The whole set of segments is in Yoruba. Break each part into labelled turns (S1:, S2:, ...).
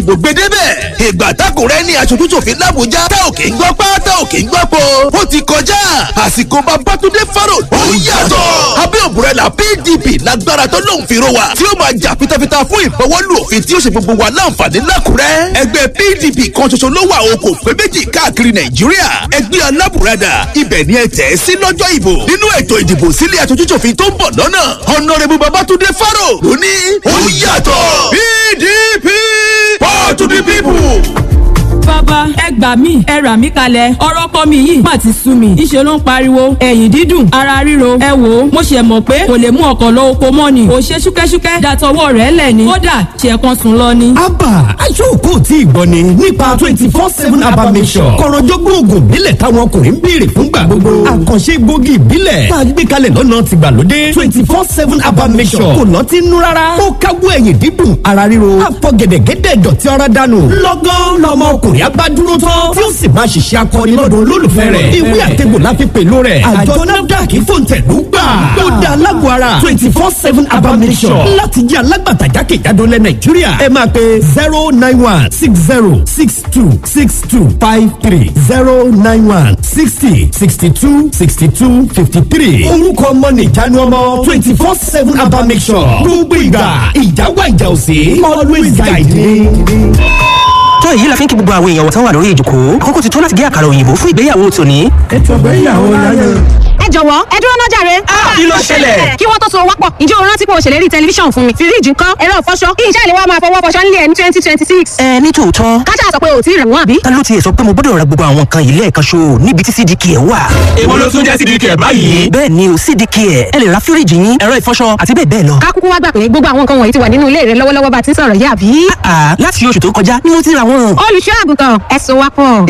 S1: ìdìbò gbedebẹ̀ ìgbà tákùrẹ́ ní aṣojú ṣòfin làbújá tá ò kì í gbọ́ pá tá ò kì í gbọ́ po ó ti kọjá àsìkò Babátúndé Fáró ó yàtọ̀ abẹ́ òbúrẹ́là PDP lágbára tó lóun fi ro wa tí ó máa jà fitafita fún ìfọwọ́lù òfin tí ó ṣe gbogbo wa láǹfààní lákùrẹ́ ẹgbẹ́ PDP kan ṣoṣo ló wà o kò pé méjì káàkiri Nàìjíríà ẹgbẹ́ alábùradà ibẹ̀ ni ẹ tẹ̀ sí lọ́jọ́ ìbò nínú ètò ìdìbò sílé aṣojúṣòfin tó ń bọ̀ lọ́nà Honorable Babátúndé Fáró ló ní ó yàtọ̀ PDP power to the people
S2: bàbá ẹ gbà mí ẹ rà mí kalẹ̀ ọ̀rọ̀ kọ́ mi yìí má ti sú mi ìṣe ló ń pariwo ẹ̀yìn dídùn ara ríro ẹ wò ó mo ṣe mọ̀ pé kò lè mú ọkọ̀ lọ oko mọ́ ni kò ṣe ṣúkẹ́ṣúkẹ́ dàtọwọ́ rẹ̀ lẹ̀ ni kódà ṣe kan sùn lọ ni.
S3: abba aṣọ́kò tí ìgbọ́ ni nípa twenty four seven abba mission kọ̀rọ̀jọ́gbọ́n oògùn ìbílẹ̀ táwọn ọkùnrin ń béèrè fúngbà gbogbo àkànṣe gbòógì ìbílẹ̀ tá a gbé kalẹ̀ lọ́nà tìgbàlódé twenty four seven abba mission kò lọ́ọ́ ti nú rárá ó káwọ́ ẹ̀yìn dídùn ara ríro àfọ̀gẹ̀dẹ̀gẹ̀dẹ̀ dọ̀tí ara dànù lọ́gán lọ́mọ ọkùnrin abá dúró tán tí ó sì máa ṣiṣẹ́ akọni lọ́dọ̀ olólùfẹ́ rẹ̀ ìwé àtẹ̀gbò láfi pẹ̀lú rẹ̀ àjọ nafdac fòǹtẹ̀lú gbà ó dá alágọ̀ ara twenty four seven abamisọ̀ láti jẹ́ alágbàtà jákèjádò lẹ̀ nàìjíríà ẹ máa pe zero nine one six zero six two six two five three zero nine one sixty sixty two sixty two fifty three orúkọ ọmọ nìjánu ọmọ twenty four seven abamisọ̀ gbogbo ìgbà ìjáwá ìjà òsè always guide me
S4: tó èyí la fi ń kí gbogbo àwọn èèyàn wọ̀tán wà lórí ìjòkó kókó ti tó láti gé àkàrà òyìnbó fún ìgbéyàwó tòní.
S3: ètò ìgbéyàwó láyé.
S5: ẹ jọ̀wọ́ ẹ dúró náà jàre.
S4: kí ló ṣẹlẹ̀?
S5: kí wọ́n tó so wápọ̀ ǹjẹ́ o rántí pé o ṣèlérí tẹlifíṣàn fún mi fíríjì ńkọ́ ẹ̀rọ ìfọṣọ kí iṣẹ́ ìléwọ́ máa fọwọ́ fọṣọ nílé ẹ̀ ní twenty twenty six.
S4: ẹ ní tòótọ́
S5: káṣá sọ pé o ti rẹ̀ wọ́n àbí.
S4: ta ló tiẹ̀ sọ pé mo gbọ́dọ̀ ra gbogbo àwọn nǹkan yìí lẹ́ẹ̀kan ṣo níbi tí cdk ẹ̀ wà.
S6: èwo ló tún jẹ́ cdk ẹ̀ báyìí.
S4: bẹ́ẹ̀ ni o cdk ẹ̀ ẹ lè ra fíríjì yín ẹ̀rọ ìfọṣọ àti bẹ́ẹ̀ bẹ́ẹ̀ lọ.
S5: ká kúkú wá gbà pé gbogbo àwọn nǹkan wọ̀nyí ti wà nínú ilé rẹ lọ́wọ́lọ́wọ́ bá ti ń sọ̀rọ̀ yìí àbí.
S4: àà láti oṣù tó kọjá ni mo ti ra wọn.
S5: olùṣọ́ àgùntàn ẹ so wápọ̀.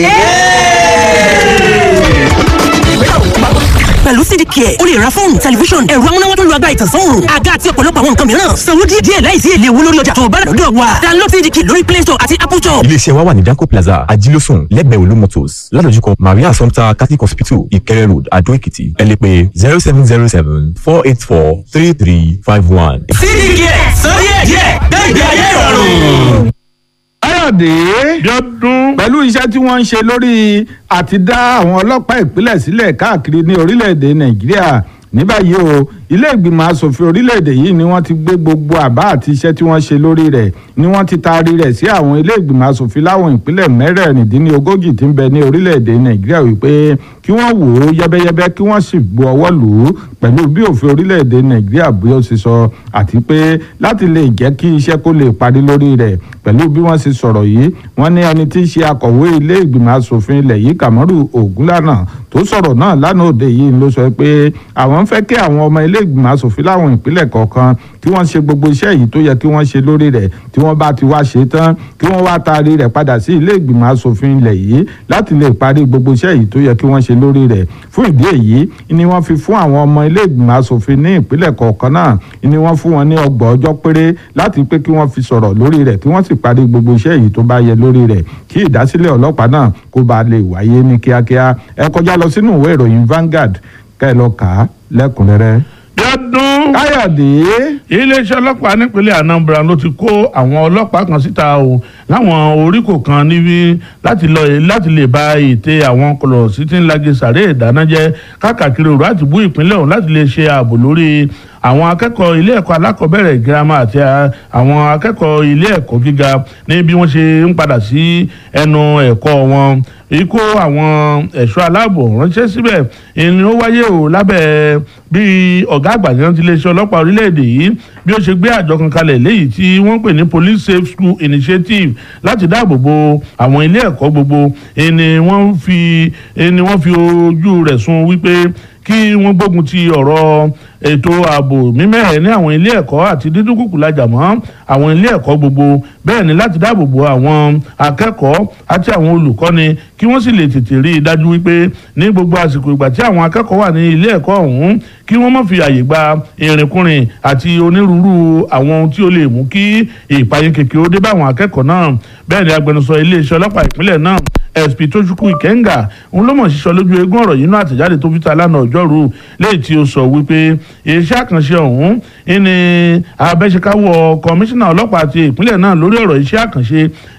S4: pẹ̀lú cdk ẹ̀ o lè ra fóònù tẹlifíṣọ̀n ẹ̀rọ amúnáwá tó lu agbára ìtànsán òòrùn àga àti ọ̀pọ̀lọpọ̀ àwọn nǹkan mìíràn sanwó díẹ̀ díẹ̀ láìsí èlé owó lórí ọjà tó o bá rà lọ́dọ̀ wa download cdk lórí play store àti apple store.
S7: iléeṣẹ́ wa wà ní danco plaza ajílósùn lẹ́gbẹ̀ẹ́ olú motors ládojúkọ maria assumpta catholic hospital ìkẹrẹ road adó èkìtì ẹ lè pè zero seven zero seven four eight four three three five one.
S6: cdk sọ díẹ̀ díẹ̀ gbẹ̀gbẹ̀ ayé ìrọ̀rùn
S8: káyọ̀dé
S9: Bíọ́dún.
S8: pẹ̀lú iṣẹ́ tí wọ́n ń ṣe lórí àti dá àwọn ọlọ́pàá ìpínlẹ̀ sílẹ̀ káàkiri ní orílẹ̀-èdè nàìjíríà ní báyìí o ilé ìgbìmọ̀ asòfin orílẹ̀-èdè yìí ni wọ́n ti gbé gbogbo àbá àti iṣẹ́ tí wọ́n ṣe lórí rẹ̀ ni wọ́n ti taari rẹ̀ sí àwọn ilé ìgbìmọ̀ asòfin láwọn ìpínlẹ̀ mẹ́rẹ̀ẹ̀rìndínlógójì tí ń bẹ ní orílẹ̀-èdè nàìjíríà wípé kí wọ́n wò ó yẹ́bẹ́yẹ́bẹ́ kí wọ́n sì bu ọwọ́ lù ú pẹ̀lú bí òfin orílẹ̀-èdè nàìjíríà bí ó ṣe sọ àti pé láti lè jẹ́ kí iṣẹ́ kó lè parí lórí rẹ̀ pẹ̀lú bí wọ́n ṣe sọ̀rọ̀ yìí wọ́n ní ẹni tí í ṣe akọ̀wé ilé ìgbìmọ̀ asòfin ilẹ̀ yìí kàmọ́rù ògúnlànà tó sọ̀rọ̀ náà lánàá òde yìí ló sọ pé àwọn ń fẹ́ kí àwọn ọmọ ilé ìgbìmọ̀ asòfin láwọn ìpínlẹ̀ kọ̀ọ̀kan kí wọ́n ṣe gbogbo iṣẹ́ yìí tó yẹ kí wọ́n ṣe lórí rẹ̀ tí wọ́n bá ti wá ṣe tán kí wọ́n wá taari rẹ̀ padà sí ilé ìgbìmọ̀ asòfin ilẹ̀ yìí láti lè parí gbogbo iṣẹ́ yìí tó yẹ kí wọ́n ṣe lórí rẹ̀ fún ìdí èyí ni wọ́n fi fún àwọn ọmọ ilé ìgbìmọ̀ asòfin ní ìpínlẹ̀ kọ̀ọ̀kan náà ni wọ́n fún wọn ní ọgbọ̀n ọjọ́ péré láti pé kí wọ́n fi sọ̀rọ̀ lórí rẹ̀ kí wọ́n sì parí gbogbo iṣẹ́ yìí tó bá yẹ lórí rẹ̀ kí ìdásílẹ̀ ọlọ́pàá náà kó ba lè wáyé ní kíákíá ẹ kọjá lọ sínú ìwé ìròyìn Vanguard kẹ́ ẹ lọ kà á lẹ́kùnrẹ́rẹ́.
S9: Bíọ́dún.
S8: Káyọ̀dé.
S9: iléeṣẹ́ ọlọ́pàá nípínlẹ̀ Anambra ló ti kó àwọn ọlọ́pàá kan síta o láwọn oríkò kan níbi láti lọ láti lè ba ète àwọn kọlọ̀sí tí ń lagi sàré ìdánájẹ́ káàkiri òru àti bú ìpínlẹ̀ ọ̀hún láti lè ṣe ààbò lórí àwọn akẹ́kọ̀ọ́ ilé ẹ̀kọ́ alákọ̀ọ́bẹ̀rẹ̀ girama àti àwọn akẹ́kọ̀ọ́ ilé ẹ̀kọ́ gíga ní bí wọ́n ṣe ń padà sí ẹnu ẹ̀kọ́ wọn ikú àwọn ẹ̀ṣọ́ aláàbò ránṣẹ́ síbẹ̀ ìní ó wáyé o lábẹ́ bí ọ̀gá àgbà ní ti iléeṣẹ́ ọlọ́pàá orílẹ̀-èdè yìí bí ó ṣe gbé àjọ kan kalẹ̀ léyìí tí wọ́n pè ní police safe school initiative láti dáàbò bo àwọn ilé ẹ̀kọ́ gbogbo ìní wọ́n fi ìní wọ́n fi ojú rẹ̀ sùn wípé kí wọ́n gbógun ti ọ̀rọ̀ ètò ààbò mímẹ́rẹ̀ ní àwọn ilé ẹ̀kọ́ àti dídúnkùkù lajà mọ́ àwọn ilé ẹ̀kọ́ gbogbo bẹ́ẹ̀ ni láti dáàbò bo àwọn akẹ́kọ̀ọ́ àti àwọn olùkọ́ni kí wọ́n sì lè tètè rí i dájú wípé ní gbogbo àsìkò ìgbà tí àwọn akẹ́kọ̀ọ́ wà ní ilé ẹ̀kọ́ ọ̀hún kí wọ́n má fi àyè gba ìrìnkúrìn àti onírúurú àwọn ohun tí ó lè mú kí ìpayín kékeré ó dé bá àwọn akẹ́kọ̀ọ́ náà bẹ́ẹ̀ ni agbẹnusọ iléeṣẹ́ ọlọ́pàá ìpínlẹ̀ náà sp tójúkú ìkẹ́ńgà òun ló mọ̀ sísọ lójú eégún ọ̀rọ̀ yìí náà àtẹ̀jáde tó fi ta lánàá ọjọ́rú léyìí tí ó sọ wípé iṣẹ́ àkànṣe ọ̀hún ní abẹ́ṣekáwọ́ kọmíṣánná ọlọ́pàá ti ìpínlẹ̀ náà lórí ọ̀rọ̀ iṣẹ́ àkànṣe